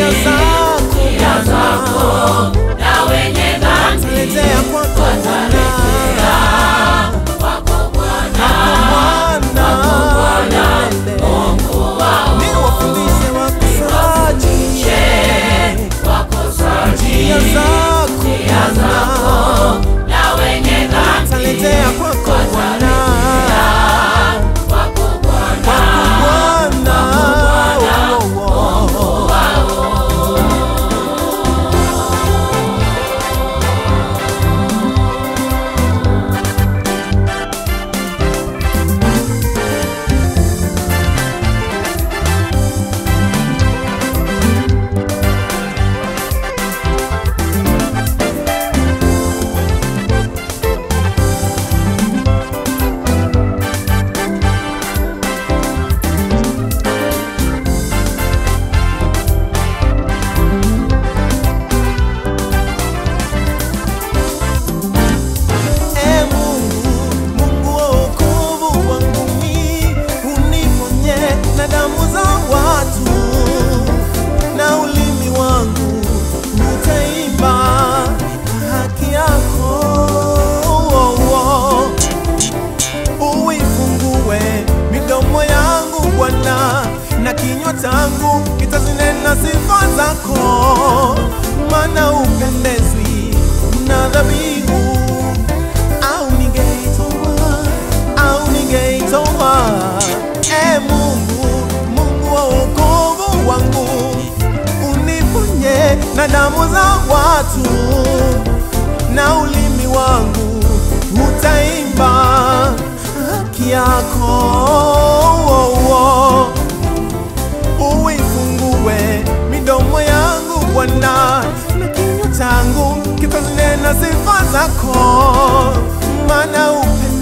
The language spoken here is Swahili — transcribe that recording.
njia zako na wenye dhambi letea kwako Bwana Bwana ni wafundishe wakosaji njia zako na wenye dhambi taletea kwako Bwana wako Bwana Bwana oh, oh. E Mungu, Mungu wa wokovu wangu mimi, uniponye na damu za watu, na ulimi wangu utaimba haki yako. Uifungue midomo yangu Bwana, na kinywa changu kitazinena sifa zako, maana upendezwi na dhabihu au ningeitoa au ningeitoa. E Mungu, Mungu wa wokovu wangu, uniponye na damu za watu, na ulimi wangu utaimba haki yako. Uifungue midomo yangu Bwana, na kinywa changu kitazinena sifa zako, maana upendo